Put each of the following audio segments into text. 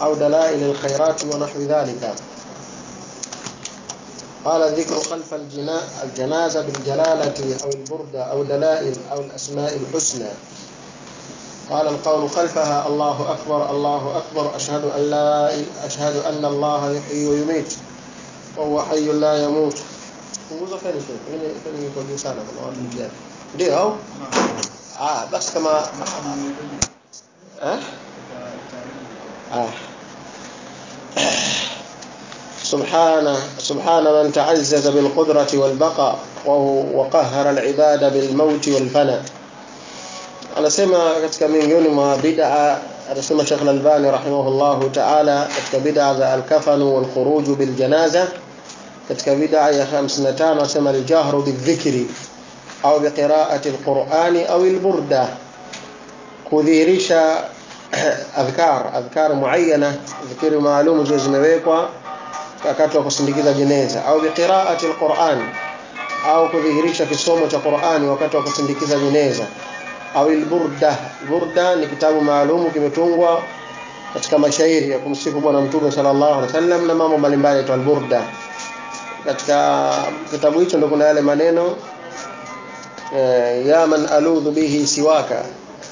أو دلائل الخيرات ونحو ذلك قال الذكر خلف الجنا- الجنازة بالجلالة أو البردة أو دلائل أو الأسماء الحسنى قال القول خلفها الله أكبر الله أكبر أشهد أن لا أشهد أن الله يحيي ويميت وهو حي لا يموت punguza feni tu mimi feni iko juu sana kuna watu mjani ndio au ah basi kama eh ah سبحان سبحان من تعزز بالقدرة والبقاء وهو- وقهر العباد بالموت والفناء anasema katika miongoni mwa bid'a anasema Sheikh Al-Albani rahimahullahu ta'ala katika bid'a za al-kafan wal khuruj bil janaza katika bid'a ya 55 anasema al-jahru bidhikri au biqira'ati al-Qur'ani au al-burda kudhihirisha adhkar adhkar muayyana dhikri maalum zile zimewekwa wakati wa kusindikiza jeneza au biqira'ati al-Qur'an au kudhihirisha kisomo cha Qur'ani wakati wa kusindikiza jeneza au al-burda burda ni kitabu maalumu kimetungwa katika mashairi ya kumsifu bwana mtume sallallahu alaihi wasallam na mambo mbalimbali ya al-burda katika kitabu hicho ndio kuna yale maneno eh, ya man aludhu bihi siwaka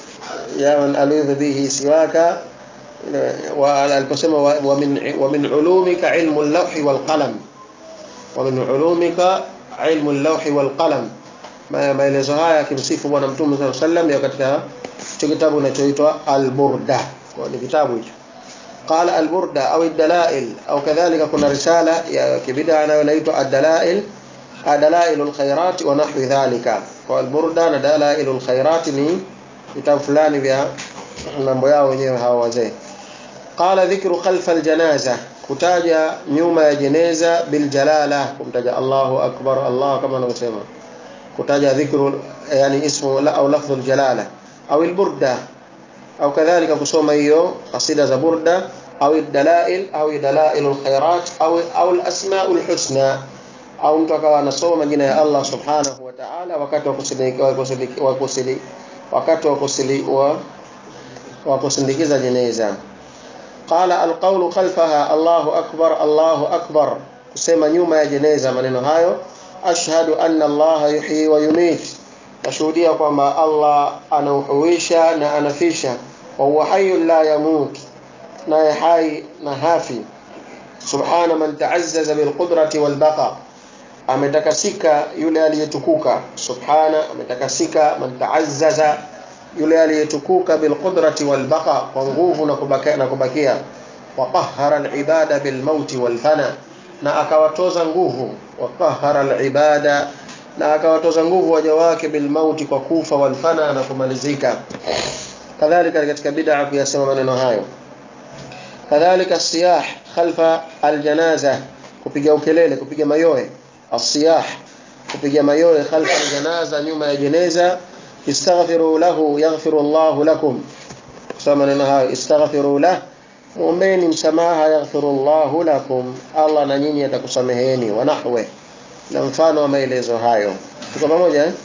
ya man aludhu bihi siwaka eh, wa aliposema wa, wa min wa min ulumika ilmu al-lawhi wal qalam wa min ulumika ilmu al-lawhi wal qalam Ma- maelezo haya yakimsifu bwana mtume sallallahu alaihi wasallam ya katika hicho kitabu kinachoitwa al-burda kwa ni kitabu hicho قال البردة أو الدلائل أو كذلك كنا رسالة يا كبدا أنا ونيت الدلائل دلائل الخيرات ونحو ذلك والبردة دلائل الخيرات ni kitabu fulani vya mambo yao wenyewe hawa wazee qala dhikru khalfa aljanaza kutaja nyuma ya jeneza biljalala kumtaja Allahu akbar Allah kama anavyosema kutaja dhikru yani ismu la au lafdhu aljalala au alburda au kadhalika kusoma hiyo qasida za burda au dalail au dalail alkhairat au au alasmaul husna au mtu akawa anasoma majina ya Allah subhanahu wa ta'ala wakati wa kusindikiza wa kusili- wa kusili wakati wa kusili wa wa kusindikiza jeneza qala alqawlu khalfaha Allahu akbar Allahu akbar kusema nyuma ya jeneza maneno hayo ashhadu anna Allah yuhyi wa yumit nashuhudia kwamba Allah anauhuisha na anafisha wa huwa hayyun la yamut naye hai na hafi subhana man ta'azzaza bil qudrati wal baqa ametakasika yule aliyetukuka subhana ametakasika man ta'azzaza yule aliyetukuka bil qudrati wal baqa kwa nguvu na kubakia na kubakia wa qahhara al ibada bil mauti wal fana na akawatoza nguvu wa qahhara al ibada na akawatoza nguvu waja wake bil mauti kwa kufa wal fana na kumalizika kadhalika katika bid'a kuyasema maneno hayo kadhalika siyah khalfa aljanaza kupiga ukelele kupiga mayoe asiyah kupiga mayoe khalfa aljanaza nyuma ya jeneza istaghfiru lahu yaghfiru Allah lakum kusema maneno hayo istaghfiru lah muombeni msamaha yaghfiru Allah lakum Allah na nyinyi atakusameheni wa nahwe na mfano wa maelezo hayo tuko pamoja eh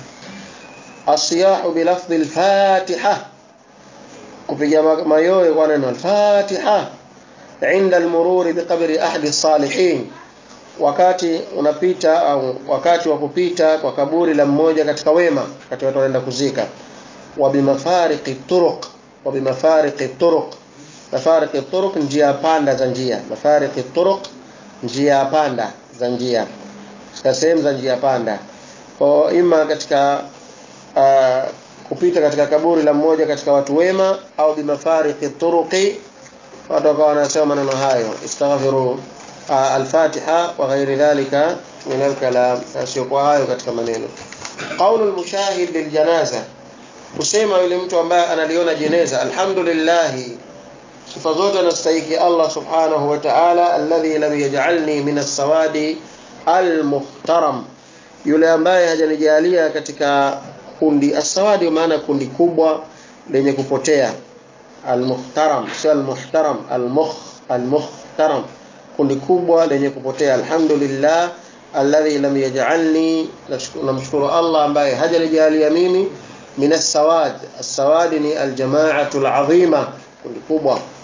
asiyahu bilafdhi al-fatiha kupiga ma- mayowe kwa neno al-Fatiha inda al-mururi biqabri ahadi salihin wakati unapita au wakati wa kupita kwa kaburi la mmoja katika wema wakati watu wanaenda kuzika wa bimafariqi turuq wa bimafariqi turuq mafariqi turuq njia panda za njia mafariqi turuq njia panda za njia katika sehemu za njia panda kwa ima katika uh, kupita katika kaburi la mmoja katika watu wema au bimafariqi turuqi watu wakawa wanasema maneno hayo istaghfiru uh, al-Fatiha wa ghairi dhalika min al-kalam yasiyokuwa hayo katika maneno qaulu al-mushahid liljanaza kusema yule mtu ambaye analiona jeneza alhamdulillah sifa zote anastahili Allah subhanahu wa ta'ala alladhi lam yaj'alni min as-sawadi al-muhtaram yule ambaye hajanijalia katika kundi asawadi maana kundi kubwa lenye kupotea almuhtaram sio almuhtaram almukh almuhtaram kundi kubwa lenye kupotea alhamdulillah alladhi lam yaj'alni namshukuru Allah ambaye hajanijalia mimi min as-sawad as-sawad ni al-jama'atu al-'azima kundi kubwa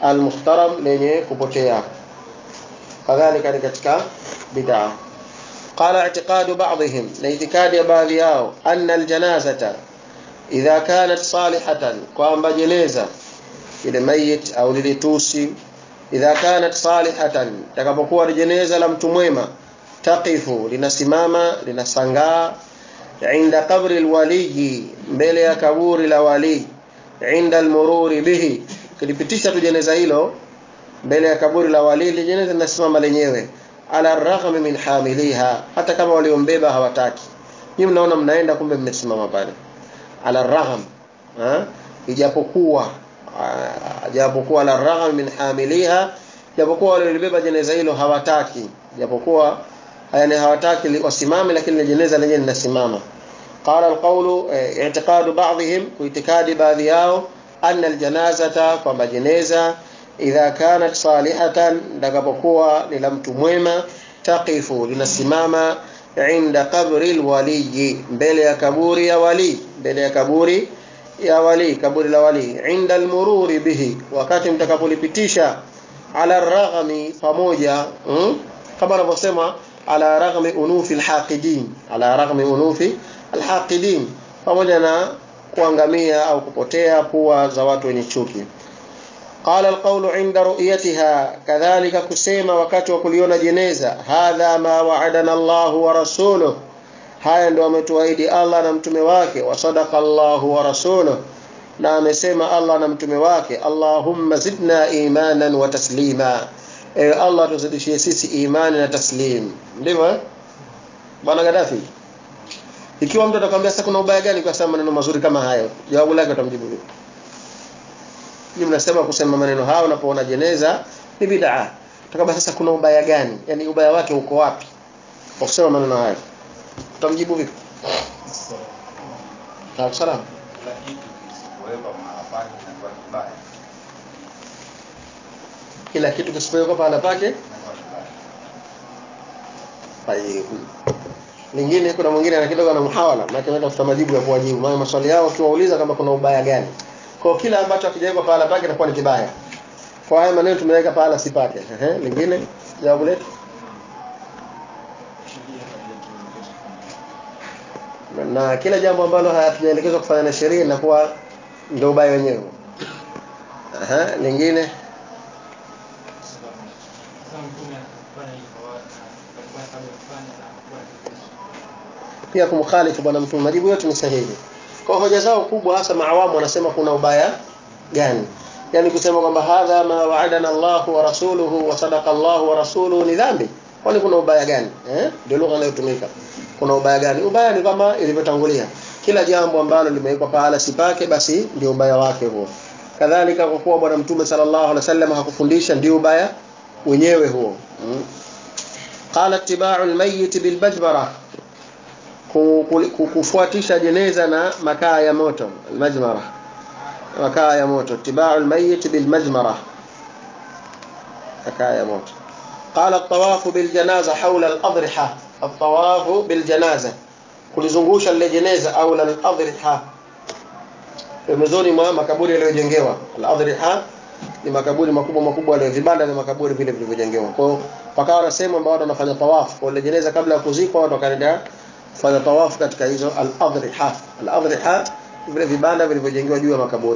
almuhtaram lenye kupotea kadhalika ni katika bid'a qala i'tiqadu ba'dihim na itikadi ya baadhi yao anna aljanazata idha kanat salihatan kwamba jeneza ile mayit au lile tusi idha kanat salihatan takapokuwa ni jeneza la mtu mwema taqifu linasimama linasangaa inda qabri alwaliyi mbele ya kaburi la wali inda almururi bihi kilipitisha tu jeneza hilo mbele ya kaburi la wali ile jeneza linasimama lenyewe ala raghmi min hamiliha hata kama waliombeba hawataki nyinyi mnaona mnaenda kumbe mmesimama pale ala ragham ijapokuwa japokuwa ala ragham min hamiliha japokuwa waliobeba jeneza hilo hawataki japokuwa yani hawataki wasimame lakini jeneza lenyewe linasimama qala alqawlu i'tiqadu ba'dihim kuitikadi baadhi yao anna aljanazata kwamba jeneza idha kanat salihatan ndakapokuwa ni la mtu mwema taqifu linasimama inda qabri alwaliyi mbele ya kaburi ya wali mbele ya kaburi ya wali kaburi la wali inda almururi bihi wakati mtakapolipitisha ala raghmi pamoja mm? kama anavyosema ala raghmi unufi alhaqidin ala raghmi unufi alhaqidin pamoja na kuangamia au kupotea pua za watu wenye chuki قال القول عند رؤيتها كذلك كسيما wakati wa kuliona jeneza hadha ma wa'adana Allah wa rasuluhu haya ndio ametuahidi Allah na mtume wake wa sadaqa Allah wa rasuluhu na amesema Allah na mtume wake Allahumma zidna imanan wa taslima ewe Allah tuzidishie sisi imani na taslim ndivyo eh bwana Gaddafi ikiwa mtu atakwambia sasa kuna ubaya gani kwa sababu maneno mazuri kama hayo jawabu lake utamjibu vipi Ninyi mnasema kusema maneno hayo unapoona jeneza ni bid'a. Tukaba sasa kuna ubaya gani? Yaani ubaya wake uko wapi? Kwa kusema maneno hayo. Utamjibu vipi? Sawa salam. Kila kitu kisipowekwa pahala pake. Tayeb. Lingine kuna mwingine ana kidogo na muhawala, maana anaenda kutafuta majibu ya kuwajibu. Maana maswali yao ukiwauliza kama kuna ubaya gani. Kwa kila ambacho hakijawekwa pahala pake itakuwa ni kibaya. Kwa haya maneno tumeweka pahala si pake. Ehe, lingine jawabu letu. Na kila jambo ambalo hatujaelekezwa kufanya na sheria linakuwa ndio ubaya wenyewe. Aha, lingine pia kumkhalifu bwana mtume majibu yote ni sahihi. Kwa hoja zao kubwa hasa maawamu wanasema kuna ubaya gani? Yaani kusema kwamba hadha ma wa'adana Allah wa rasuluhu wa sadaqa Allah wa rasuluhu ni dhambi. Kwani kuna ubaya gani? Eh? Ndio lugha inayotumika. Kuna ubaya gani? Ubaya ni kama ilivyotangulia. Kila jambo ambalo limewekwa pahala sipake basi ndio ubaya wake huo. Kadhalika kwa kuwa bwana mtume sallallahu alaihi wasallam hakufundisha ndio ubaya wenyewe huo. Hmm. Qala ittiba'u al-mayyit bil bajbara kufuatisha jeneza na makaa ya moto almajmara makaa ya moto tibau almayit bilmajmara makaa ya moto قال الطواف بالجنازة حول الأضرحة الطواف بالجنازة kulizungusha lile jeneza au la al-adriha pembezoni mwa makaburi yaliyojengewa al-adriha ni makaburi makubwa makubwa yale vibanda vya makaburi vile vilivyojengewa kwa hiyo pakawa wanasema ambao watu wanafanya tawafu kwa ile jeneza kabla ya kuzikwa watu wakaenda kufanya tawafu katika hizo al-adriha al-adriha vile vibanda vilivyojengewa juu ya makaburi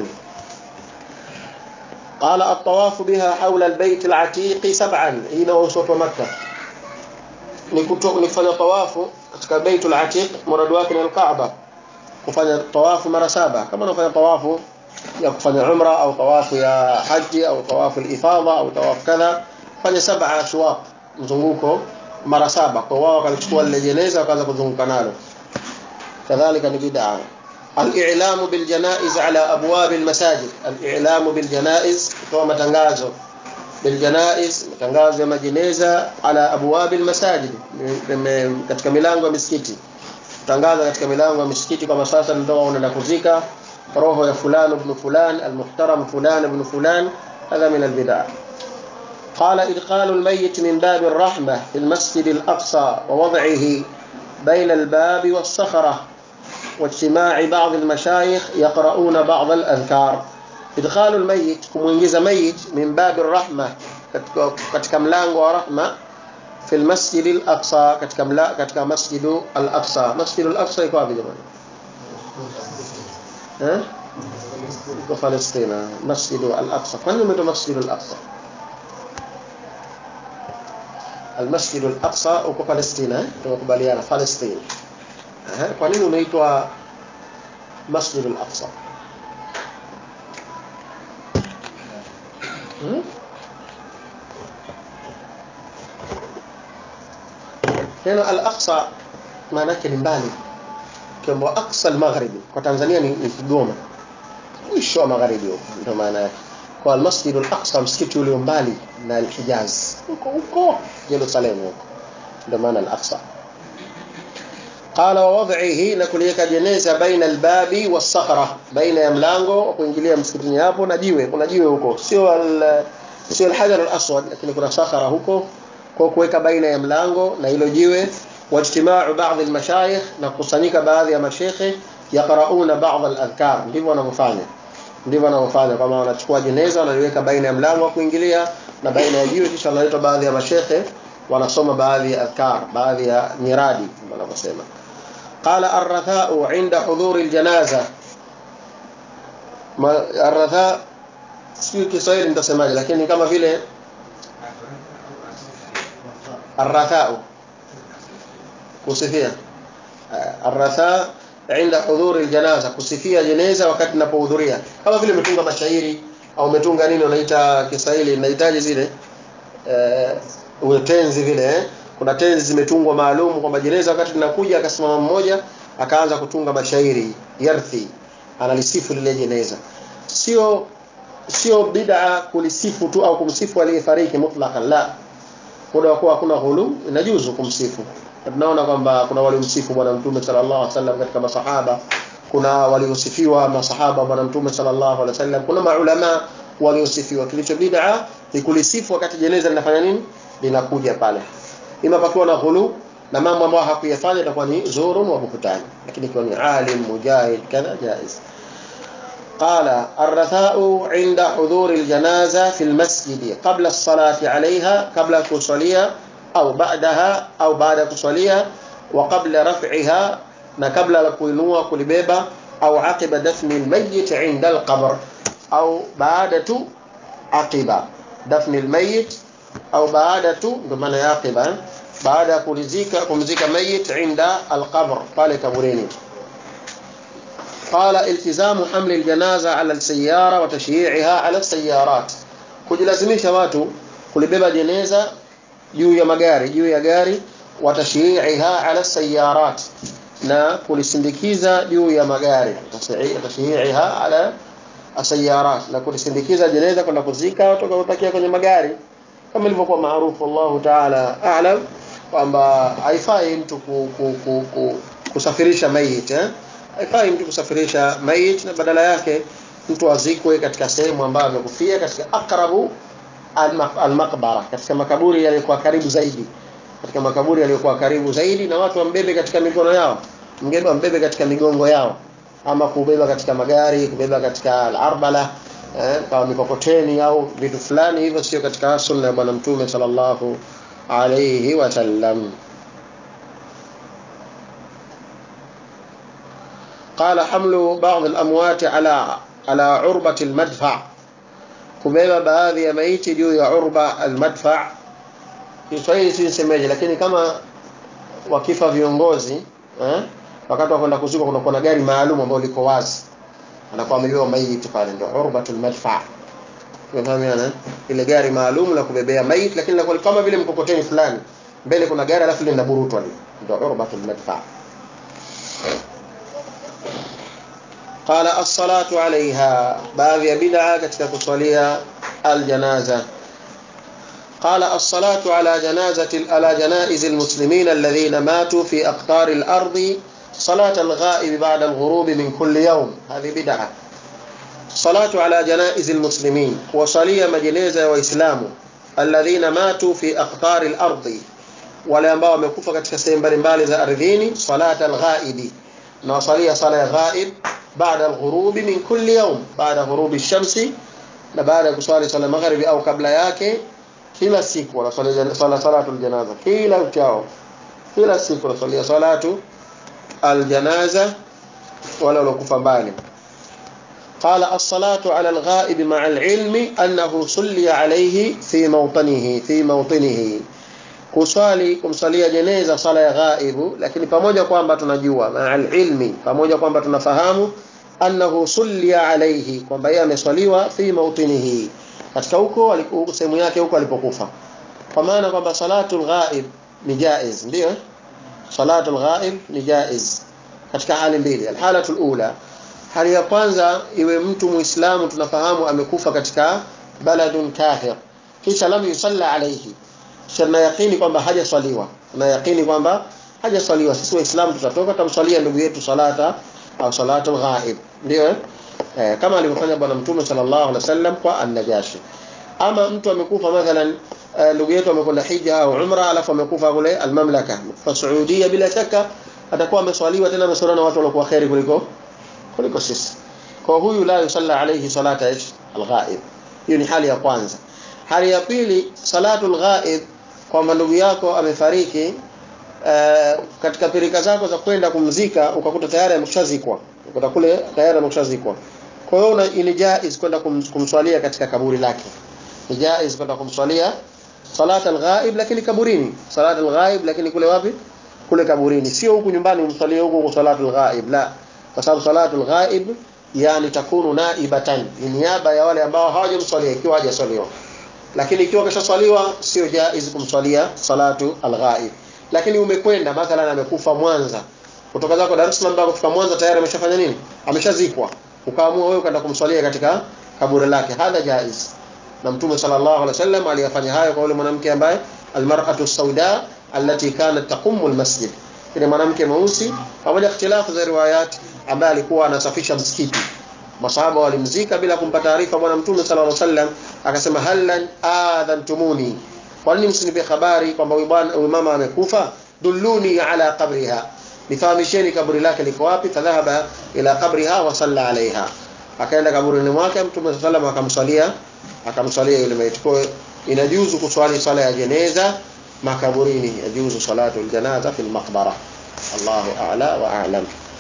قال الطواف بها حول البيت العتيق سبعا هنا وسط مكة ni kufanya tawafu katika baitul atiq murad wake ni al-Kaaba kufanya tawafu mara saba kama unafanya tawafu ya kufanya umra au tawafu ya haji au tawafu al-ifadha au tawafu kadha fanya saba ashwaq mzunguko mara saba kwa wao wakalichukua lile jeneza wakaanza kuzunguka nalo kadhalika ni bid'a al-i'lamu bil janaiz ala abwab al-masajid al-i'lamu bil janaiz kutoa matangazo bil janaiz matangazo ya majeneza ala abwab al-masajid katika milango ya misikiti tangaza katika milango ya misikiti kama sasa ndio unaenda kuzika roho ya fulani ibn fulan al-muhtaram fulan ibn fulan هذا من البدع قال إدخال الميت من باب الرحمة في المسجد الأقصى ووضعه بين الباب والصخرة واجتماع بعض المشايخ يقرؤون بعض الأذكار idkhalu almayyit kumuingiza mayit min babi rahma katika, katika mlango wa rahma fi almasjid al-aqsa katika mla, katika masjid al-aqsa masjid al-aqsa iko wapi jamani eh iko Palestina masjid al-aqsa kwani umeitwa masjid al-aqsa المسجد الأقصى uko Palestina tumekubaliana Palestine eh kwa nini unaitwa Masjid al-Aqsa hmm? neno al-Aqsa maana yake ni mbali kiambo Aqsa al-Maghribi kwa Tanzania ni, ni Kigoma mwisho wa magharibi huko ndio maana yake kwa al-Masjid al-Aqsa msikiti ule mbali na al-Hijaz huko huko Jerusalem huko ndio maana al-Aqsa قال ووضعه na kuliweka jeneza baina albabi wasakhra baina ya mlango wa kuingilia msikitini hapo na jiwe kuna jiwe huko sio al sio alhajar alaswad lakini kuna sakhara huko kwa kuweka baina ya mlango na hilo jiwe wajtimau baadhi almashayikh na kukusanyika baadhi ya mashekhe yaqrauna baadhi aladhkar ndivyo wanavyofanya ndivyo wanavyofanya kama wanachukua jeneza wanaliweka baina ya mlango wa kuingilia na baina ya jiwe kisha wanaleta baadhi ya mashekhe wanasoma baadhi ya adhkar baadhi ya miradi wanavyosema قال الرثاء عند حضور الجنازة ما الرثاء sio Kiswahili nitasemaje lakini kama vile الرثاء kusifia الرثاء عند حضور الجنازة kusifia jeneza wakati ninapohudhuria kama vile umetunga mashairi au umetunga nini unaita Kiswahili inahitaji zile eh utenzi vile eh kuna tenzi zimetungwa maalum kwamba jeneza wakati linakuja akasimama mmoja akaanza kutunga mashairi yarthi analisifu lile jeneza sio sio bid'a kulisifu tu au kumsifu aliyefariki mutlaqan la muda wa kuwa hakuna ghulu inajuzu kumsifu tunaona kwamba kuna waliomsifu bwana mtume sallallahu alaihi wasallam katika masahaba kuna waliosifiwa masahaba bwana mtume sallallahu alaihi wasallam kuna maulama waliosifiwa kilicho bid'a ni kulisifu wakati jeneza linafanya nini linakuja pale ima pakiwa na ghulu na mambo ambayo hakuyafanya itakuwa ni zurun wa buhtani lakini ikiwa ni alim mujahid kadha jaiz قال الرثاء عند حضور الجنازة في المسجد قبل الصلاة عليها قبل كصلية أو بعدها أو بعد كصلية وقبل رفعها ما قبل كوينوا كلبيبة أو عقب دفن الميت عند القبر أو بعد عقب دفن الميت au baada tu ndio maana ya aqiba baada ya kulizika kumzika mayit inda alqabr pale kaburini قال التزام حمل الجنازه على السياره وتشييعها على السيارات kujilazimisha watu kulibeba jeneza juu ya magari juu ya gari watashiiha ala sayarat na kulisindikiza juu ya magari tashiiha ala asayarat na kulisindikiza jeneza kwenda kuzika watu watakia kwenye magari kama ilivyokuwa maarufu Allah Ta'ala a'lam kwamba haifai mtu ku, ku, ku, ku, kusafirisha mayit eh haifai mtu kusafirisha mayit na badala yake mtu azikwe katika sehemu ambayo amekufia katika akrabu al-maqbara katika makaburi yaliyokuwa karibu zaidi katika makaburi yaliyokuwa karibu zaidi na watu wambebe katika mikono yao mgebe wambebe katika migongo yao ama kubeba katika magari kubeba katika al-arbala eh, kama mikokoteni au vitu fulani hivyo sio katika sunna ya bwana mtume sallallahu alayhi wasallam قال حمل بعض الأموات على على عربة المدفع kubeba baadhi ya maiti juu ya urba almadfa Kiswahili si nisemeje lakini kama wakifa viongozi eh wakati wa kwenda kuzikwa kuna kuna gari maalum ambalo liko wazi anakuwa amebeba maiti pale ndio urbatul madfa Unafahamiana ile gari maalum la kubebea maiti lakini linakuwa kama vile mkokoteni fulani mbele kuna gari alafu linaburutwa ndio urbatul madfa قال الصلاة عليها باب بدعة katika kusalia الجنازة قال الصلاة على جنازة على جنائز المسلمين الذين ماتوا في أقطار الأرض صلاة الغائب بعد الغروب من كل يوم هذه بدعة صلاة على جنائز المسلمين وصلية مجنيزة وإسلام الذين ماتوا في أقطار الأرض wale ambao wamekufa katika sehemu mbalimbali za ardhini salata alghaibi na wasalia sala ya ghaib baada al-ghurubi min kulli yawm baada ghurubi shamsi na baada ya kuswali swala magharibi au kabla yake kila siku wanaswali swala salatu aljanaza kila uchao kila siku wanaswalia salatu aljanaza wala walokufa mbali قال الصلاة على الغائب مع العلم أنه صلي عليه في موطنه في موطنه kuswali kumsalia jeneza sala ya ghaibu lakini pamoja kwamba tunajua ma'al ilmi pamoja kwamba tunafahamu annahu sulliya alayhi kwamba yeye ameswaliwa fi mautinihi katika huko sehemu yake huko alipokufa kwa maana kwamba salatul ghaib ni jaiz ndio salatul ghaib ni jaiz katika hali mbili alhalatul ula hali ya kwanza iwe mtu muislamu tunafahamu amekufa katika baladun kafir kisha lam yusalla alayhi na yakini kwamba hajaswaliwa na yakini kwamba hajaswaliwa sisi waislamu tutatoka tamswalia ndugu yetu salata au salatul ghaib ndio eh, kama alivyofanya bwana mtume sallallahu alaihi wasallam kwa an-najashi ama mtu amekufa mathalan ndugu yetu amekwenda hija au umra alafu amekufa kule almamlaka fa saudia bila shaka atakuwa ameswaliwa tena ameswaliwa na watu waliokuwa khairi kuliko kuliko sisi kwa huyu la yusalla alayhi salata al-ghaib hiyo ni hali ya kwanza hali ya pili salatul ghaib kwamba ndugu yako amefariki uh, katika pirika zako za kwenda kumzika ukakuta tayari ameshazikwa ukakuta kule tayari ameshazikwa kwa hiyo ni jaiz kwenda kum, kumswalia katika kaburi lake ni jaiz kwenda kumswalia salat al-ghaib lakini kaburini salat al-ghaib lakini kule wapi kule kaburini sio huku nyumbani umswalie huko kwa salatul ghaib la kwa sababu salatul ghaib yani takunu naibatan ni niaba ya wale ambao hawajamswalia ikiwa hajaswaliwa lakini ikiwa kashaswaliwa sio jaiz kumswalia salatu al-ghaib lakini umekwenda mathalan amekufa Mwanza kutoka zako Dar es Salaam mpaka kufika Mwanza tayari ameshafanya nini ameshazikwa ukaamua wewe kwenda kumswalia katika kaburi lake hadha jaiz na mtume sallallahu alaihi wasallam aliyafanya hayo kwa yule mwanamke ambaye almar'atu sauda allati kanat taqumu almasjid ile mwanamke mweusi pamoja ikhtilafu za riwayat ambaye alikuwa anasafisha msikiti masahaba walimzika bila kumpa taarifa bwana mtume sallallahu alaihi wasallam akasema halan adhantumuni kwa nini msinipe habari kwamba huyu bwana huyu mama amekufa dulluni ala qabriha nifahamisheni kaburi lake liko wapi fadhahaba ila qabriha wa salla alaiha akaenda kaburini mwake mtume sallallahu alaihi akamswalia akamswalia yule maiti kwa inajuzu kuswali sala ya jeneza makaburini yajuzu salatu aljanaza fil maqbara Allahu a'la wa a'lam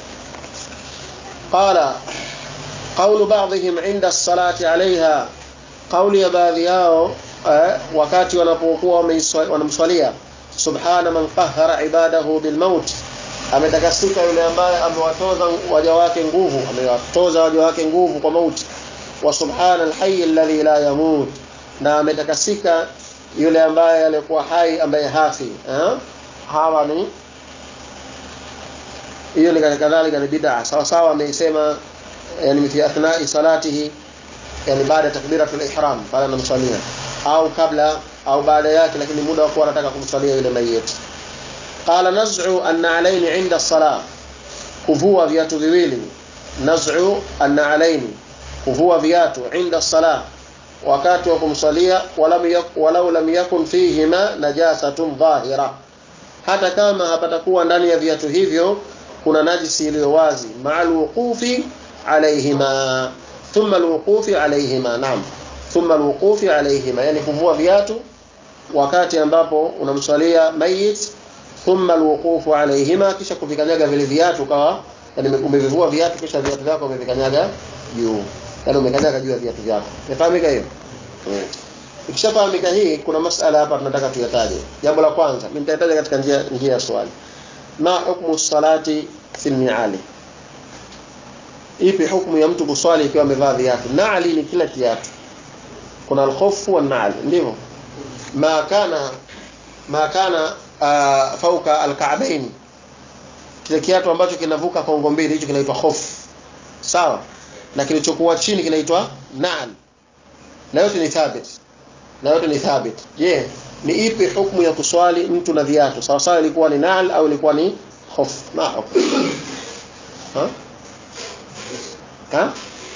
qala قول بعضهم عند الصلاة عليها قول ya baadhi yao wakati wanapokuwa wanamswalia subhana man qahhara ibadahu bilmaut ametakasika yule ambaye amewatoza waja wake nguvu amewatoza waja wake nguvu kwa mauti wa subhana alhayy alladhi la yamut na ametakasika yule ambaye alikuwa hai ambaye hafi hawa ni hiyo ni kadhalika ni bid'a sawa sawa ameisema yani fi athna'i salatihi yani baada takbiratul ihram pale anamswalia au kabla au baada yake lakini muda wa kuwa anataka kumswalia yule mayiti qala naz'u an-na'alayn 'inda as-salah kuvua viatu viwili naz'u an-na'alayn kuvua viatu 'inda as-salah wakati wa kumswalia walau lam yakun fihima najasatun dhahira hata kama hapatakuwa ndani ya viatu hivyo kuna najisi iliyo wazi ma'al wuqufi alayhima thumma alwuqufi alayhima naam thumma alwuqufi alayhima yani kuvua viatu wakati ambapo unamswalia mayit thumma alwuqufu alayhima kisha kuvikanyaga vile viatu kawa yani umevivua viatu kisha viatu vyako umevikanyaga juu yani umekanyaga juu ya viatu vyako umefahamika hiyo ikishafahamika hii kuna masala hapa tunataka tuyataje jambo la kwanza mimi nitataja katika njia njia ya swali ma hukmu salati fil mi'ali ipi hukumu ya mtu kuswali ikiwa amevaa viatu naali ni kila kiatu kuna al-khuf wa naal ndivyo ma kana ma kana uh, fauka al-ka'bayn kile kiatu ambacho kinavuka kongo mbili hicho kinaitwa khuf sawa na kilichokuwa chini kinaitwa naal na yote ni thabit na yote ni thabit je yeah. ni ipi hukumu ya kuswali mtu na viatu sawa sawa ilikuwa ni naal au ilikuwa ni khuf ma hukumu ha ha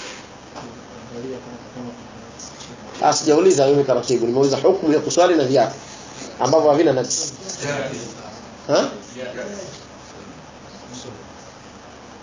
Asijauliza mimi taratibu, nimeuliza hukumu ya kuswali na viatu ambavyo havina najisi. Ha?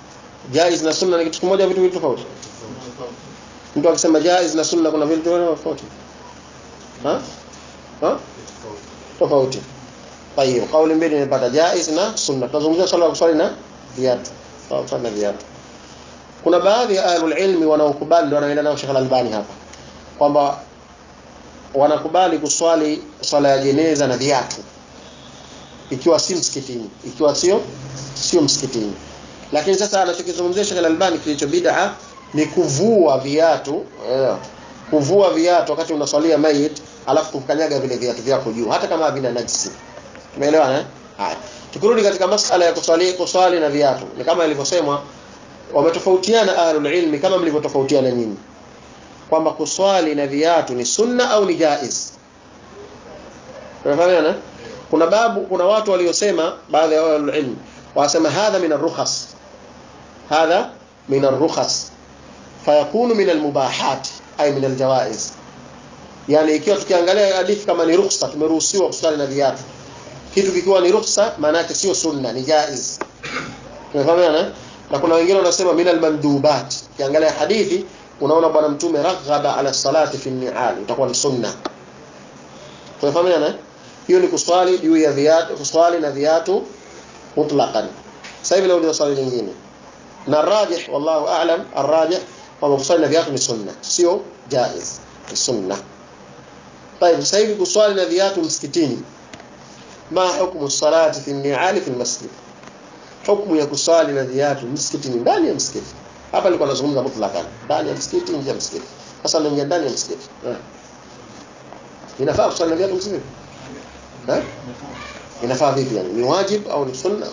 jaiz na sunna ni kitu kimoja vitu vitu tofauti mtu akisema jaiz na sunna kuna vitu tofauti ha ha tofauti طيب kauli mbili nimepata jaiz na sunna tunazungumzia swala la kuswali na viatu kuswali na viatu kuna baadhi ya ahlul ilmi wanaokubali ndio wanaenda nao Sheikh Al-Albani hapa kwamba wanakubali kuswali swala ya jeneza na viatu ikiwa si msikitini ikiwa sio sio msikitini lakini sasa anachokizungumzia Sheikh Al-Albani kilicho bid'a ni kuvua viatu eh, kuvua viatu wakati unaswalia mayit alafu kukanyaga vile viatu vyako juu hata kama havina najisi umeelewana eh haya tukirudi katika masala ya kuswali kuswali na viatu ni kama ilivyosemwa wametofautiana ahlul ilmi kama mlivyotofautiana nyinyi kwamba kuswali na viatu ni sunna au ni jaiz unafahamu kuna babu kuna watu waliosema baadhi ya ahlul ilmi wasema hadha min ar-rukhas hadha min ar-rukhas fayakunu min al-mubahat ay min al-jawaiz yani ikiwa tukiangalia hadithi kama ni rukhsa tumeruhusiwa kuswali na viatu kitu kikiwa ni rukhsa maana yake sio sunna ni jaiz unafahamu na kuna wengine wanasema min al-mandubat ukiangalia hadithi unaona bwana mtume raghaba ala salati fi ni'al itakuwa ni sunna tunafahamu hiyo ni kuswali juu ya viatu kuswali na viatu mutlaqan sasa hivi nauliza swali lingine na rajih wallahu a'lam arrajih kwamba kuswali na viatu ni sunna sio jaiz ni sunna طيب sasa hivi kuswali na viatu msikitini ma hukumu salati fi ni'al fi almasjid hukumu ya kuswali na viatu msikitini ndani ya msikiti hapa nilikuwa nazungumza mutlaqan ndani ya msikiti nje ya msikiti sasa naingia ndani ya msikiti inafaa kuswali na viatu msikiti eh inafaa vipi yani ni wajib au ni sunna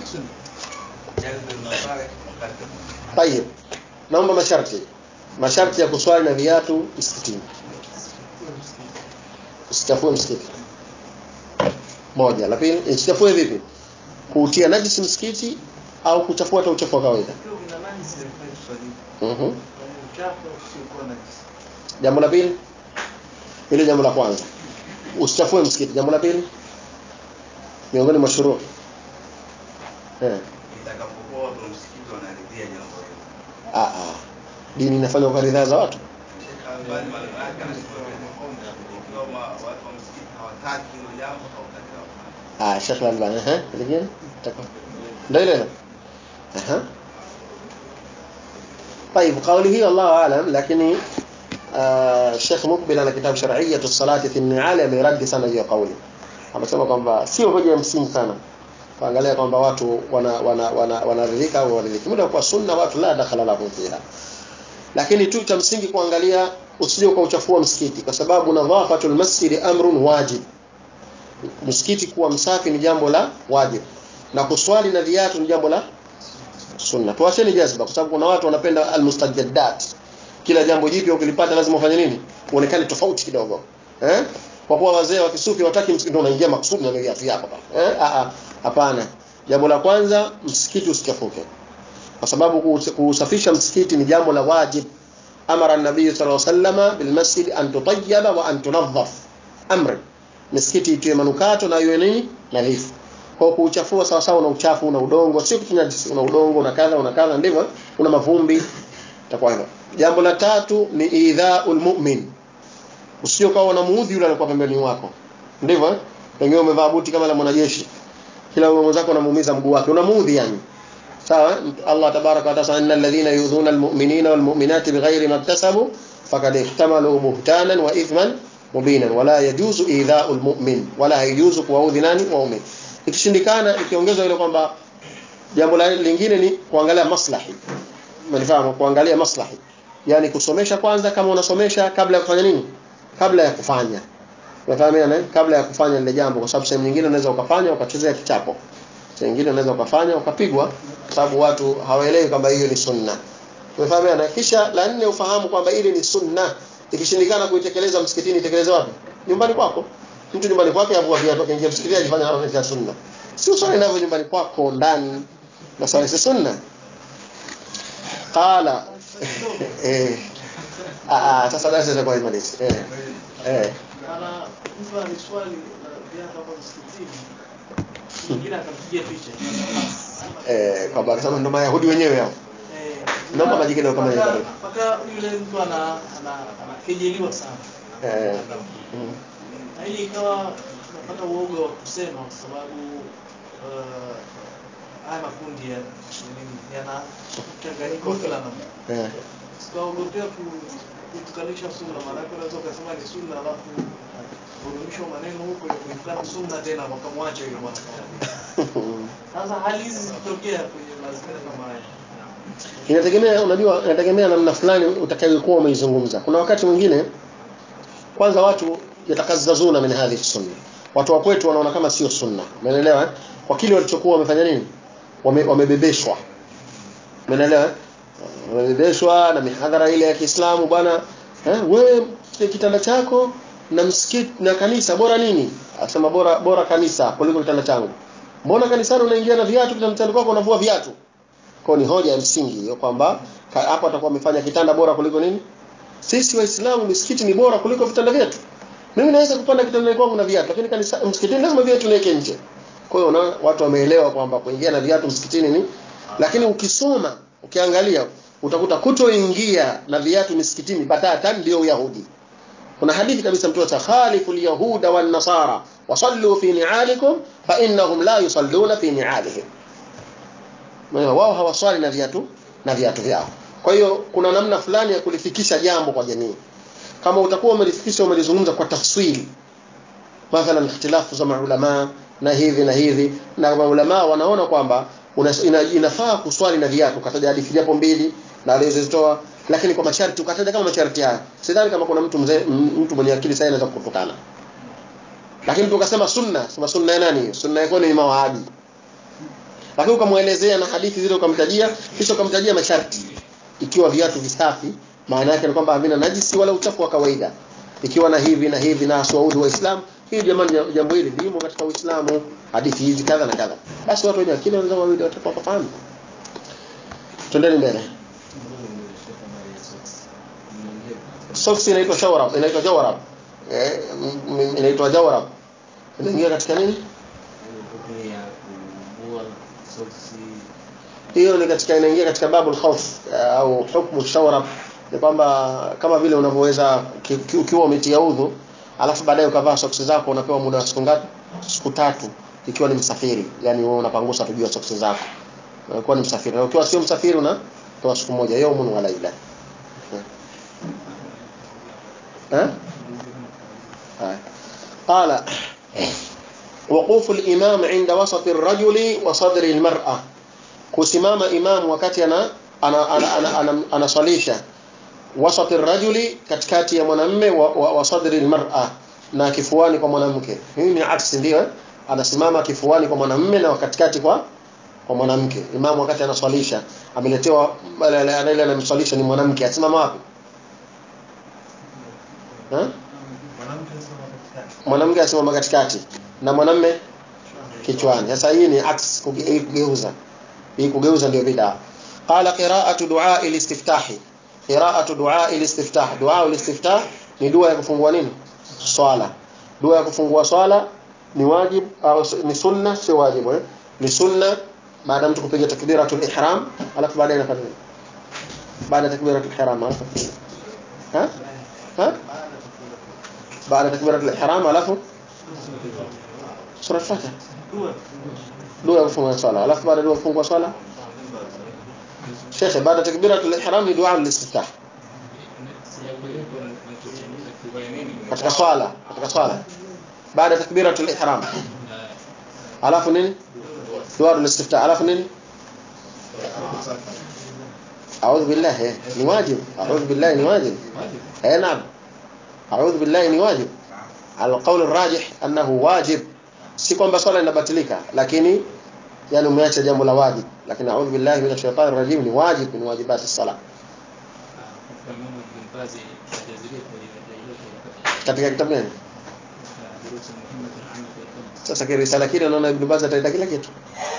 طيب naomba masharti masharti ya kuswali na viatu msikitini usichafue msikiti moja la pili usichafue vipi kuutia najisi msikiti au kuchafua hata uchafu wa kawaida mhm jambo la pili ile jambo la kwanza usichafue msikiti jambo la pili miongoni mwa shuruu eh itakapokuwa watu wa msikiti wanaridhia jambo hilo. ah ah dini inafanya kwa ridhaa za watu Sheikh Albani maneno yake anasema ikiwa ma- watu wa msikiti hawataki hilo jambo hawataki wafanye. ah Sheikh Al-Albani eh lingine takwa ndio ile aha طيب قوله الله اعلم lakini آه Sheikh Mukbil ana kitabu shar'iyyatu salati fi an-ni'al ameradi sana hiyo kauli amesema kwamba sio hoja ya msingi sana kuangalia kwamba watu wana wana wana wanaridhika au waridhiki muda kwa sunna watu la dakhala lahum fiha lakini tu cha msingi kuangalia usije ukauchafua msikiti kwa sababu nadhafatul masjid amrun wajib msikiti kuwa msafi ni jambo la wajib na kuswali na viatu ni jambo la sunna tuacheni jazba kwa sababu kuna watu wanapenda almustajaddat kila jambo jipya ukilipata lazima ufanye nini uonekane tofauti kidogo eh kwa kuwa wazee wa kisufi wataki msikiti ndio unaingia makusudi na viatu vyako pale eh a a hapana jambo la kwanza msikiti usichafuke kwa sababu kuus- kuusafisha msikiti ni jambo la wajib amara an-nabii sallallahu alaihi wasallam bil masjid an tutayyaba wa an tunazzaf amri misikiti itiwe manukato na iwe nini nadhifu kwa kuuchafua sawa sawa una uchafu una udongo sio kitu najisi una udongo una kadha una kadha ndivyo una mavumbi itakuwa hivyo jambo la tatu ni idhaul mu'min usio kawa unamuudhi yule alikuwa pembeni wako ndivyo eh? pengine umevaa buti kama la mwanajeshi kila yule mwenzako unamuumiza mguu wake unamuudhi yani sawa eh? Allah tabaraka wa taala innal ladhina yudhuna almu'minina walmu'minati bighairi ma iktasabu faqad ihtamalu buhtanan wa ithman mubinan wala yajuzu idha'ul mu'min wala yajuzu kuwaudhi nani mu'min ikishindikana ikiongezwa ile kwamba jambo la lingine ni kuangalia maslahi umenifahamu kuangalia maslahi yani kusomesha kwanza kama unasomesha kabla ya kufanya nini kabla ya kufanya unafahamiana eh? kabla ya kufanya lile jambo kwa sababu sehemu nyingine unaweza ukafanya ukachezea kichapo sehemu nyingine unaweza ukafanya ukapigwa kwa sababu watu hawaelewi kwamba hiyo ni sunna umefahamiana kisha la nne ufahamu kwamba ile ni sunna ikishindikana kuitekeleza msikitini itekeleze wapi nyumbani kwako mtu nyumbani kwake avua viatu akaingia msikitini ajifanya anafanya sunna sio swali navyo nyumbani kwako ndani na swali si sunna qala eh ah ah, sasa basi itakuwa imalizi eh eh Ana mtu aliswali na viatu hapo msikitini. Mwingine akampigia picha. eh kwa sababu ndo mayahudi wenyewe hao naomba maji kidogo kama Mpaka- hiyo mpaka yule mtu ana ana anakejeliwa sana eh mm. na hii ikawa tunapata uoga wa kusema kwa sababu uh, haya makundi ya nini, yana mchanganyiko wa kila namna eh sikaogopea kutukanisha sunna maanake unaweza ukasema ni sunna alafu kurudishwa maneno huko ya kuikana sunna tena wakamwacha yule bwana sasa hali hizi zikitokea kwenye mazingira kama haya inategemea unajua inategemea namna fulani utakayokuwa umeizungumza kuna wakati mwingine kwanza watu yatakazazuna min hadhihi sunna watu wa kwetu wanaona kama sio sunna umeelewa eh? kwa kile walichokuwa wamefanya nini Wame, wamebebeshwa umeelewa eh? wamebebeshwa na mihadhara ile ya Kiislamu bwana eh, wewe kitanda chako na msikiti na kanisa bora nini asema bora bora kanisa kuliko kitanda changu mbona kanisani unaingia na viatu kitandani kwako unavua viatu kwa ni hoja ya msingi hiyo kwamba ka- hapo atakuwa amefanya kitanda bora kuliko nini sisi waislamu misikiti ni bora kuliko vitanda vyetu mimi naweza kupanda kitandani kwangu na viatu lakini kanisa msikitini lazima viatu niweke nje kwa hiyo unaona watu wameelewa kwamba kuingia na viatu msikitini ni lakini ukisoma ukiangalia utakuta kutoingia na viatu misikitini batatan ndio uyahudi kuna hadithi kabisa mtume cha khalifu alyahuda wan nasara wasallu fi ni'alikum fa innahum la yusalluna fi ni'alihim Maana wao hawaswali na viatu na viatu vyao. Kwa hiyo kuna namna fulani ya kulifikisha jambo kwa jamii. Kama utakuwa umelifikisha umelizungumza kwa tafsiri. Mathalan ikhtilafu za maulama na hivi na hivi na maulama wanaona kwamba una, ina, inafaa kuswali na viatu kataja hadithi japo mbili na alizozitoa lakini kwa masharti ukataja kama masharti haya. Sidhani kama kuna mtu mzee m- mtu mwenye akili sana anaweza kutukana. Lakini tukasema sunna, sema sunna ya nani? hiyo? Sunna yako ni mawahabi lakini ukamwelezea na hadithi zile ukamtajia kisha ukamtajia masharti ikiwa viatu visafi maana yake ni kwamba havina najisi wala uchafu wa kawaida ikiwa na hivi na hivi na aswaudi wa Islam hii jamani jambo hili limo katika Uislamu hadithi hizi kadha na kadha basi watu wenye akili wanaweza wawili watakuwa wafahamu twendeni mbele socks inaitwa shawarab inaitwa jawarab eh m- m- inaitwa jawarab inaingia katika nini hiyo ni katika inaingia katika babul khawf eh, au hukmu shawarab ni kwamba kama vile unavyoweza ki- ki- ukiwa umetia udhu alafu baadaye ukavaa soksi zako unapewa muda wa siku ngapi siku tatu ikiwa ni msafiri yani wewe unapangusa tu juu ya soksi zako unakuwa ni msafiri na ukiwa sio msafiri unapewa siku moja yaumun wa laila eh haya qala وقوف الإمام عند وسط الرجل وصدر المرأة kusimama imamu wakati ana anasalisha ana, ana, ana, anaswalisha wasati rajuli katikati ya mwanamme wa, wa, wa sadri almar'a na kifuani kwa mwanamke hii ni aksi ndio eh? anasimama kifuani kwa mwanamme na katikati kwa kwa mwanamke imamu wakati anaswalisha ameletewa ile anamswalisha ni mwanamke asimama wapi eh? mwanamke asimama katikati na mwanamme kichwani sasa hii ni aks kuge- hii kugeuza hii kugeuza ndio bid'a qala qira'atu du'a al-istiftah qira'atu du'a al-istiftah du'a al-istiftah ni dua ya kufungua nini swala dua ya kufungua swala ni wajib au s- ni sunna si wajibu eh? ni sunna baada mtu kupiga takbiratul ihram alafu baadaye anafanya nini baada ya takbiratul ihram alafu ha ha baada takbiratul ihram alafu sura al-fatiha dua dua ya kufunga swala alafu baada ya dua ya kufungua swala shekhe baada takbiratul ihram ni dua al-istiftah katika swala katika swala baada takbiratul ihram alafu nini dua al-istiftah alafu nini أعوذ بالله ni wajib أعوذ بالله ni wajib أي نعم أعوذ بالله ni wajib القول الراجح أنه واجب si kwamba swala inabatilika lakini yani umeacha jambo la wajib lakini a'udhu billahi minash shaitani rajim ni wajib min wajibati sala katika kitabu gani sasa kile risala kile naona ibn Baz ataita kila kitu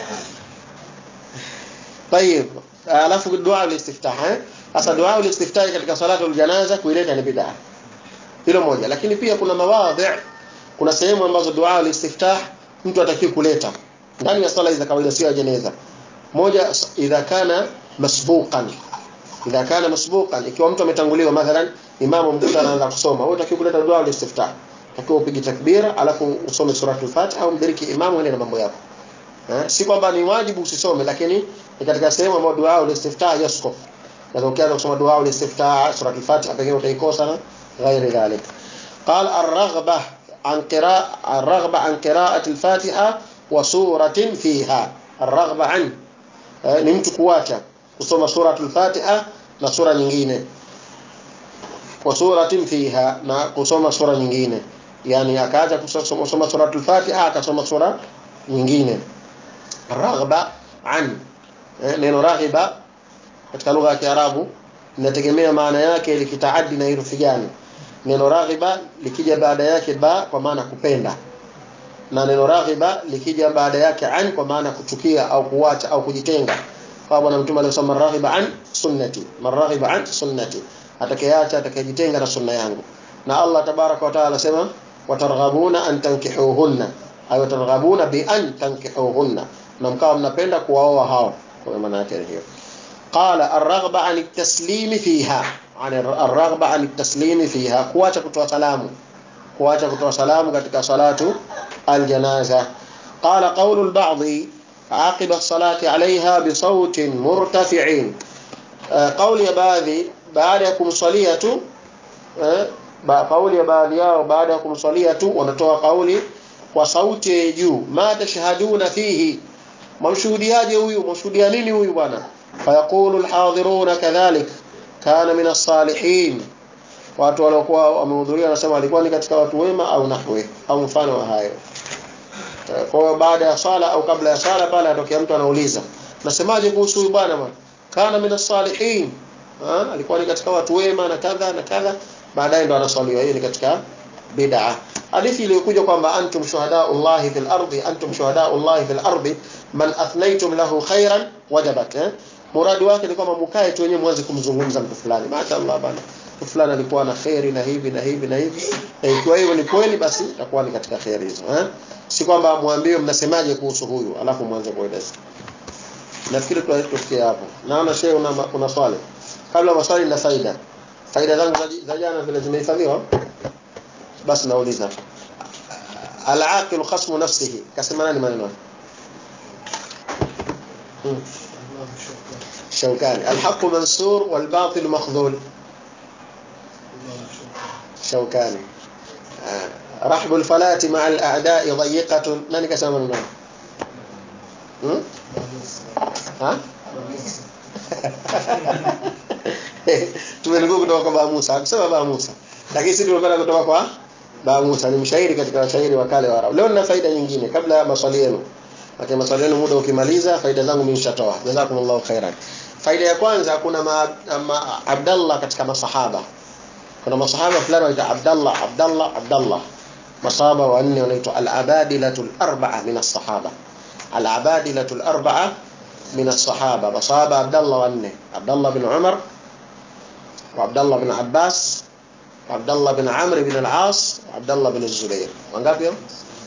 طيب alafu dua al-istiftah eh sasa dua al-istiftah katika salatu al-janaza kuileta ni bid'a hilo moja lakini pia kuna mawadhi kuna sehemu ambazo dua al-istiftah mtu atakiwa kuleta ndani ya sala za kawaida sio ya jeneza moja idha kana masbuqan idha kana masbuqan ikiwa mtu ametanguliwa mathalan imamu mkuta anaanza kusoma wewe utakiwa kuleta dua al-istiftah utakiwa upige takbira alafu usome suratul fatiha au mdiriki imamu ende na mambo yako eh si kwamba ni wajibu usisome lakini ni katika sehemu ambayo dua al-istiftah yaskuf na ukianza kusoma dua al-istiftah suratul fatiha pengine utaikosa na ghairi dhalik قال الرغبة عن قراءة الرغبة عن قراءة الفاتحة وسورة فيها الرغبة عن ni mtu kuacha kusoma suratul Fatiha na sura nyingine wa suratin fiha na kusoma sura nyingine yani akaacha kusoma kusoma suratul Fatiha akasoma sura nyingine raghba an eh, neno raghiba katika lugha ya Kiarabu inategemea maana yake likitaaddi na herufi gani neno raghiba likija baada yake ba kwa maana kupenda na neno raghiba likija baada yake an kwa maana kuchukia au kuacha au kujitenga kwa bwana mtume alisema raghiba an sunnati maraghiba an sunnati atakayeacha atakayejitenga na sunna yangu na Allah tabaraka wa taala anasema watarghabuna an tankihuhunna ayo targhabuna bi an tankihuhunna na mkawa mnapenda kuwaoa hao kwa maana yake hiyo qala ar-raghba an at-taslim fiha an ar-raghba an at-taslim fiha kuacha kutoa salamu kuacha kutoa salamu katika salatu al-janaza qala qawlu al-ba'd عقب الصلاة عليها بصوت مرتفع قول ya baadhi baada ya kumswalia tu kauli ya baadhi yao baada ya kumswalia tu wanatoa kauli kwa sauti ya juu ma tashhaduna fihi mamshuhudiaje huyu mamshuhudia nini huyu bwana fayaqulu alhadiruna kadhalik kana min as-salihin watu waliokuwa wamehudhuria wanasema alikuwa ni katika watu wema au nahwi au mfano wa hayo kwa hiyo baada ya sala au kabla ya sala pale atokea mtu anauliza nasemaje kuhusu huyu bwana bwana kana min as-salihin alikuwa ni katika watu wema na kadha na kadha baadaye ndo anaswaliwa hiyo ni katika bid'a hadithi iliyokuja kwamba antum shuhadaullahi fil ardi antum shuhadaullahi fil ardi man athnaytum lahu khairan wajabat eh? muradi wake ni kwamba mkae tu wenyewe mwanze kumzungumza mtu fulani mashaallah bana mtu fulani alikuwa na khairi na hivi na hivi na hivi na ikiwa hiyo ni kweli basi itakuwa ni katika khairi hizo eh? si kwamba muambiwe mnasemaje kuhusu huyu alafu mwanze kueleza nafikiri tufikie hapo naona shehe una, una swali kabla maswali na faida faida zangu za jana vile zimehifadhiwa basi nauliza al-aqil khasmu nafsihi kasema nani maneno hmm. شوكاني الحق منصور والباطل مخذول شوكاني آه. رحب الفلاة مع الأعداء ضيقة nani kasema maneno hmm? ha tumenukuu kutoka kwa Baba Musa akusema Baba Musa lakini sisi tumepata kutoka kwa Baba Musa ni mshairi katika washairi wa kale wa Arabu leo nina faida nyingine kabla ya maswali yenu Wakati maswali yenu muda ukimaliza faida zangu mimi nishatoa jazakumullahu khairan faida ya kwanza kuna ma, ma, Abdallah katika masahaba kuna masahaba fulani wanaitwa Abdallah Abdallah Abdallah masahaba wanne wanaitwa al-abadilatul arba'a min as-sahaba al-abadilatul arba'a من الصحابة بصحابة عبد الله وأنه عبد الله بن عمر وعبد الله بن عباس وعبد الله بن عمرو بن العاص وعبد الله بن الزبير وانقاب يوم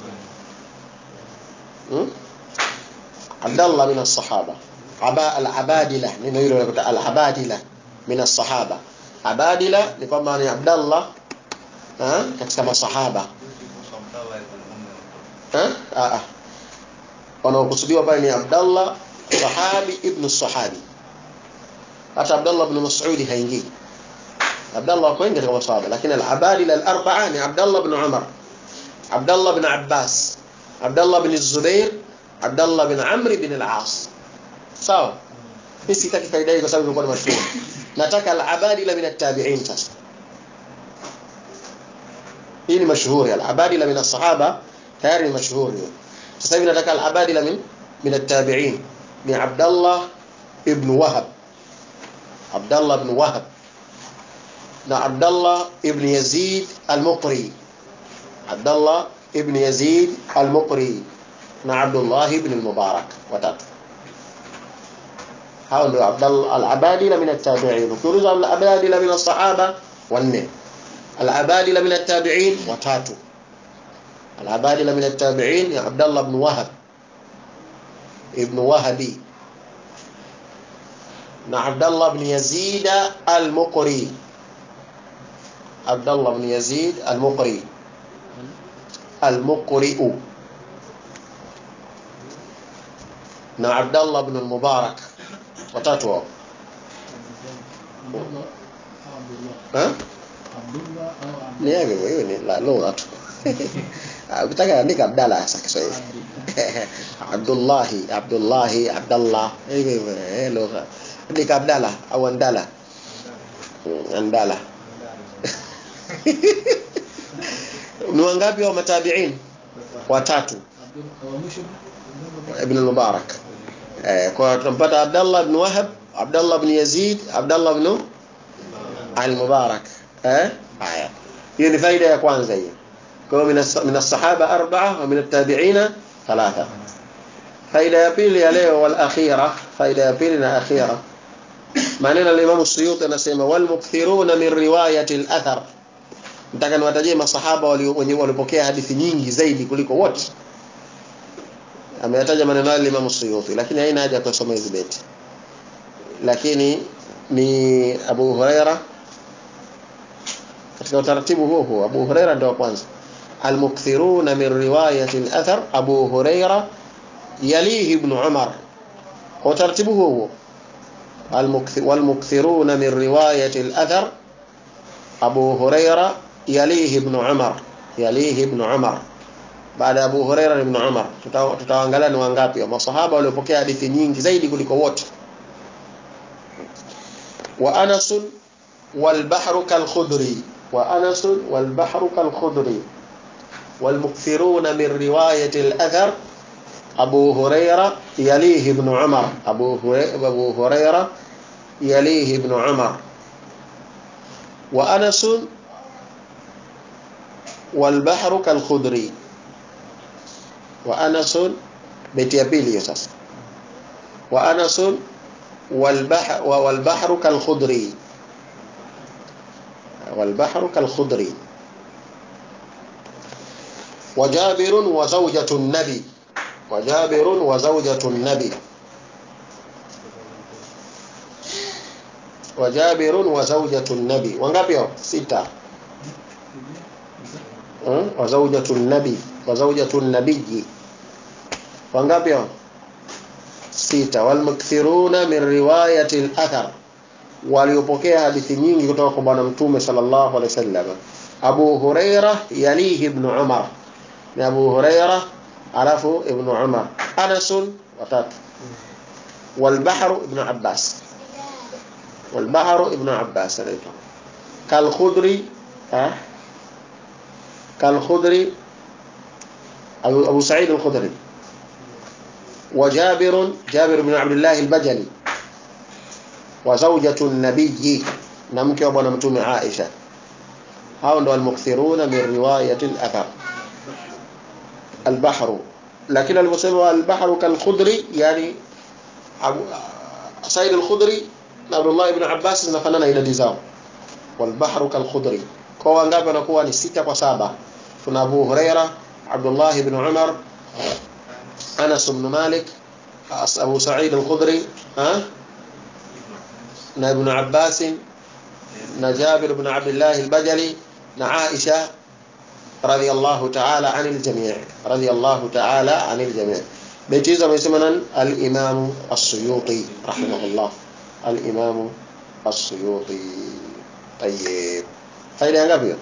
عبد الله من الصحابة عباء العبادلة من يقولون العبادلة من الصحابة عبادلة لكما عبد الله ها كما صحابة ها اه wanaokusudiwa pale ni Abdallah sahabi ibn sahabi hata Abdullah ibn Mas'ud haingii Abdullah wako wengi katika masahaba lakini al-abadil al-arba'a ni Abdullah ibn Umar Abdullah ibn Abbas Abdullah ibn Zubair Abdullah ibn Amr ibn al-As sawa mimi sitaki faida hii kwa sababu ilikuwa ni mashuhuri nataka al-abadil min at-tabi'in sasa hii ni mashuhuri al-abadil min as-sahaba tayari ni mashuhuri sasa hivi nataka al-abadil min min at-tabi'in ni Abdullah ibn Wahab Abdullah ibn Wahab na Abdullah ibn Yazid al-Muqri Abdullah ibn Yazid al-Muqri na Abdullah ibn al-Mubarak watatu hao ndio Abdullah al-Abadila min at-tabi'in ukiuliza al-Abadila min as-sahaba wanne al-Abadila min at-tabi'in watatu al-Abadila min at-tabi'in ya Abdullah ibn Wahab ابن وهبي na Abdullah ibn Yazid al-Muqri Abdullah ibn Yazid al-Muqri al-Muqri na Abdullah ibn al-Mubarak watatu wao ha ni hivyo hiyo ni la lugha tu ukitaka andika Abdalla hasa Kiswahili Abdullahi Abdullahi Abdallah hivyo hivyo eh lugha andika Abdalla au Andala Mm, Andala ni wangapi wa matabiin watatu ibn al-Mubarak eh kwa tunampata Abdullah ibn Wahab Abdullah ibn Yazid Abdullah ibn al-Mubarak eh haya hiyo ni faida ya kwanza hiyo kwa hiyo min as-sahaba arba'a wa min at-tabi'ina thalatha faida ya pili ya leo wal akhira faida ya pili na akhira maneno al-Imam Suyuti anasema wal mukthiruna min riwayati al-athar nataka niwatajie masahaba wenye walipokea hadithi nyingi zaidi kuliko wote ameyataja maneno yale Imam Suyuti lakini haina haja kusoma hizi beti lakini ni Abu Huraira katika utaratibu huo huo Abu Huraira ndio wa kwanza المكثرون من رواية الأثر أبو هريرة يليه ابن عمر وترتيبه هو والمكثرون من رواية الأثر أبو هريرة يليه ابن عمر يليه ابن عمر baada ya Abu Huraira ibn Umar tutaangalia ni wangapi wa masahaba waliopokea hadithi nyingi zaidi kuliko wote wa Anas wal bahru kal khudri wa Anas wal bahru kal khudri wal mukthiruna min riwayati al athar Abu Huraira yalihi ibn Umar Abu Huraira Abu Huraira yalihi ibn Umar wa Anas wal bahru kal khudri wa anasun beti ya pili hiyo sasa wa anasun wal bahr wa wal bahru kal khudri wal bahru kal khudri wa jabir wa zawjatu an-nabi wa jabir wa zawjatu an-nabi wa jabir wa zawjatu an-nabi wangapi hao sita wa zawjatu an-nabi wa zawjatu an-nabiyyi wangapi hao sita walmukthiruna min riwayati al-athar waliopokea hadithi nyingi kutoka kwa bwana mtume sallallahu alaihi wasallam Abu Huraira yalihi ibn Umar ni Abu Huraira alafu ibn Umar Anas watatu والبحر ابن عباس والبحر ابن عباس كالخضري ها كالخضري أبو أبو سعيد الخدري وجابر جابر بن عبد الله البجلي وزوجة النبي نمك وبنا متوم عائشة هؤلاء المكثرون من رواية الأثر البحر لكن المسلم البحر كالخدري يعني أبو سعيد الخدري عبد الله بن عباس زنفننا إلى ديزاو والبحر كالخدري kwa ngapi wanakuwa ni sita kwa saba tuna Abu Huraira Abdullah ibn Umar Anas ibn Malik Abu Sa'id al-Khudri ha na Ibn Abbas na Jabir ibn Abdullah al-Bajali na Aisha radiyallahu ta'ala anil jami' radiyallahu ta'ala anil jami' beti hizo amesema nan al-Imam as-Suyuti rahimahullah al-Imam as-Suyuti طيب faida ya ngapi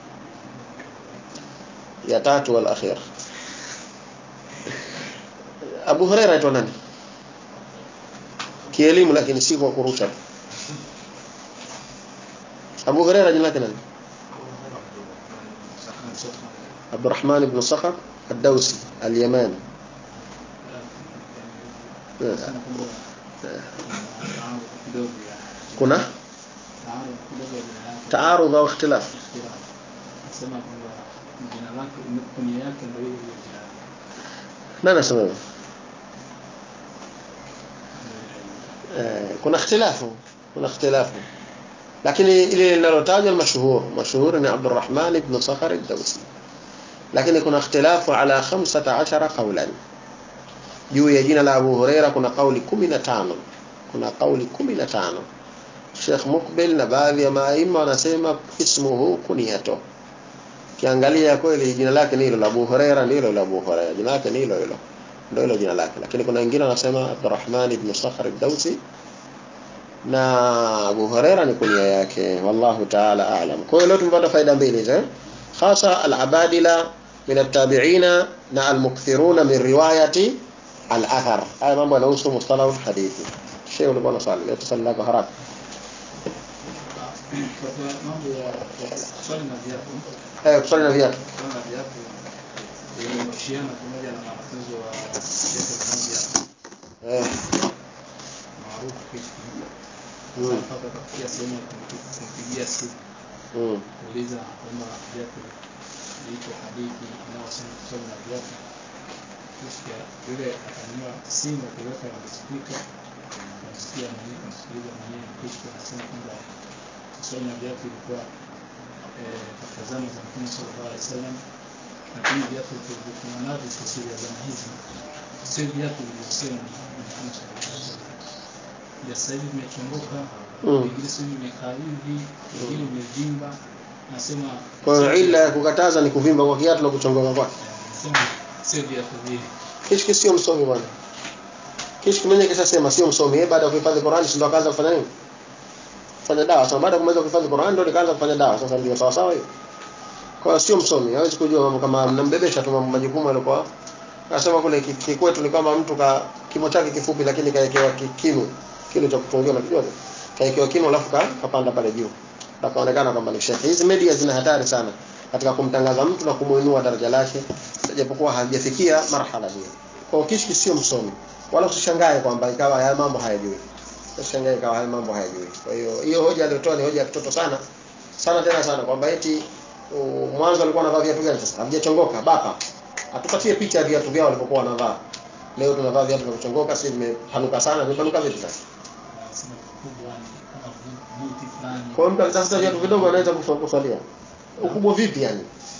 ya tatu wal akhir Abu Huraira aitwa nani kielimu lakini si kwa kurusha Abu Huraira jina lake nani Abdurrahman ibn Sakhar الدوسي اليماني kuna taarudh au ikhtilaf sema kwamba jina lake kunia yake ndio hiyo jina nani anasema hivyo eh, kuna ikhtilafu kuna ikhtilafu lakini ile linalotajwa mashuhur mashuhur ni Abdurrahman ibn Sakhar ad-Dawsi lakini kuna ikhtilafu ala 15 qawlan juu ya jina la Abu Huraira kuna kauli 15 kuna kauli kumi na tano Sheikh Mukbil na baadhi ya maima wanasema ismuhu kunyato kiangalia kweli jina lake ni hilo la Abu Huraira ni hilo la Abu Huraira jina lake ni hilo hilo ndio hilo jina lake lakini kuna wengine wanasema Abdurrahman ibn Sakhr ad-Dawsi na Abu Huraira ni kunia yake wallahu ta'ala a'lam kwa hiyo leo tumepata faida mbili hizo eh? hasa al-abadila min at-tabi'ina na al-mukthiruna min riwayati al-athar haya mambo yanahusu mustalah al-hadithi shehe ulikuwa unasali leo tusali lako haraka Kwa mambo ya ya swali na viatu, eh kusali na viatu swali na viatu imeishiana pamoja na wanafunzi wa shekhe mmoja eh maarufu Kishki. Mm. Sasa mpaka akafikia sehemu ya kumpi- kumpigia simu mm. kuuliza kwamba viatu iko hadithi inayosema kusoma na viatu. Kisha yule akanunua simu akiweka na spika kumsikia mwenyewe kumsikiliza mwenyewe kisha anasema kwamba kusoma na viatu ilikuwa eh, katika zama za Mtume sallallahu alaihi wasallam, lakini viatu vilivyokuwa navyo sisi vya zama hizi sio viatu vilivyosema na Mtume sallallahu alaihi wasallam. Vya sasa hivi vimechongoka, Mm. vingine sio vimekaa hivi, vingine vimevimba. Nasema kwa hiyo ila ya kukataza ni kuvimba kwa kiatu na kuchongoka kwake nasema sio viatu vile. Kishki sio msomi bwana. Kishki mwenyewe kishasema sio msomi. Yeye baada ya kuhifadhi Qur'an si ndo akaanza kufanya nini? Kufanya dawa. Sasa baada ya kumaliza kuhifadhi Qur'an ndo nikaanza kufanya dawa. Sasa ndio sawa sawa hiyo. Kwa hiyo sio msomi. Hawezi kujua mambo kama mnambebesha tu mambo majukumu alikuwa. Anasema kule ki- kikwetu ni kama mtu ka kimo chake kifupi lakini kaekewa ki- kinu. Kinu cha kutungia unajua? Kaekewa kinu alafu ka, kapanda pale juu. Na kaonekana kwamba ni shekhi. Hizi media zina hatari sana katika kumtangaza mtu na kumuinua daraja lake japokuwa hajafikia marhala hiyo. Kwa hiyo Kishki sio msomi. Wala usishangae kwamba ikawa haya mambo hayajui. Usishangae ikawa haya mambo hayajui. Kwa hiyo hiyo hoja aliyotoa ni hoja ya kitoto sana. Sana tena sana kwamba eti uh, mwanzo alikuwa anavaa viatu gani sasa? Havijachongoka bapa. Atupatie picha ya viatu vyao walivyokuwa wanavaa. Leo tunavaa viatu vya kuchongoka, si vimepanuka sana, vimepanuka vipi sasa? Nasema kubwa ni kama buti fulani. Kwa hiyo mtu akitafuta viatu vidogo anaweza kuswa- kuswalia. Ukubwa vipi yani?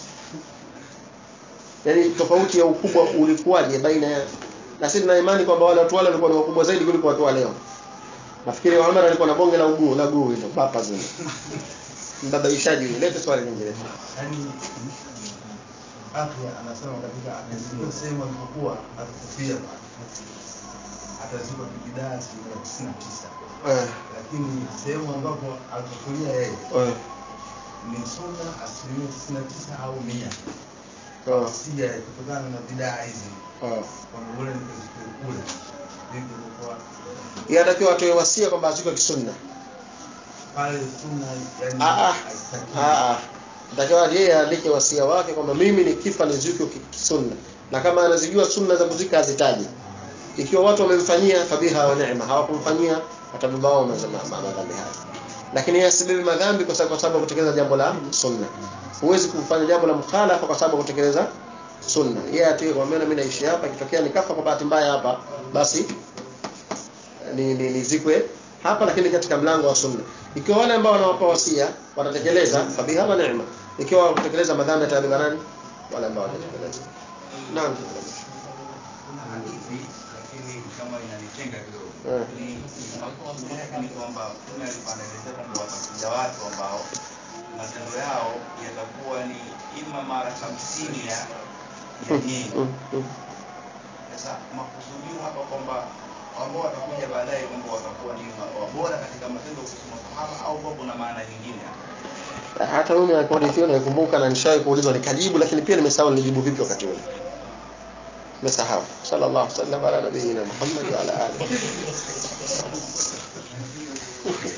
Yaani tofauti ya ukubwa ulikuwaje baina ya na sisi tuna imani kwamba wale watu wale walikuwa ni wakubwa zaidi kuliko watu wa leo. Nafikiri Muhammad alikuwa na bonge la uguu la guu hilo bapa zile. Mbabaishaji yule. Lete swali lingine. Yaani afya anasema katika atazikwa sehemu alipokuwa atakufia atazikwa kibidaa asilimia tisini na tisa Eh. lakini sehemu ambapo alipokulia yeye Eh. ni sunna asilimia tisini na tisa au mia Oh. sija kutokana na bidaa hizi Oh. kwamba ule nikazikwe kule vipi kwa Yatakiwa atoe wasia kwamba azikwe kisunna. pale sunna yani Ah, ah. haitakiwi. Ah ah. Natakiwa yeye aandike wasia wake kwamba mimi nikifa nizikwe ki- kisunna. Na kama anazijua sunna za kuzika azitaje. Ikiwa watu wamemfanyia fabiha wa neema, hawakumfanyia atabeba wao maza- ma- ma- madhambi haya. Lakini yeye asibebe madhambi kwa sababu kwa sababu ya kutekeleza jambo la sunna. Huwezi kufanya jambo la mukhalafa kwa sababu ya kutekeleza sunna. Yeye atiwe kwa maana mimi naishi hapa, ikitokea nikafa kwa bahati mbaya hapa, basi ni, ni nizikwe hapa lakini katika mlango wa sunna. Ikiwa wale ambao wanawapa wasia watatekeleza fabiha wa neema. Ikiwa kutekeleza madhambi atabeba nani? Wale ambao watatekeleza. Naam. kuna hadithi lakini kama inanitenga kidogo Eh. ni makosa yake ni kwamba mtume alikuwa anaelezea kwamba watakuja watu ambao matendo yao yatakuwa ni ima mara hamsini ya ya nyingi Mm, mm. sasa makusudio hapa kwamba ambao watakuja baadaye kwamba watakuwa ni ma- bora katika matendo kusoma masahaba au kwa kuna maana nyingine hapa hata mimi rekodi hiyo naikumbuka na nishawahi kuulizwa nikajibu lakini pia nimesahau nilijibu vipi wakati ule nimesahau sallallahu alaihi wasallam ala nabiyina muhammad wa ala alihi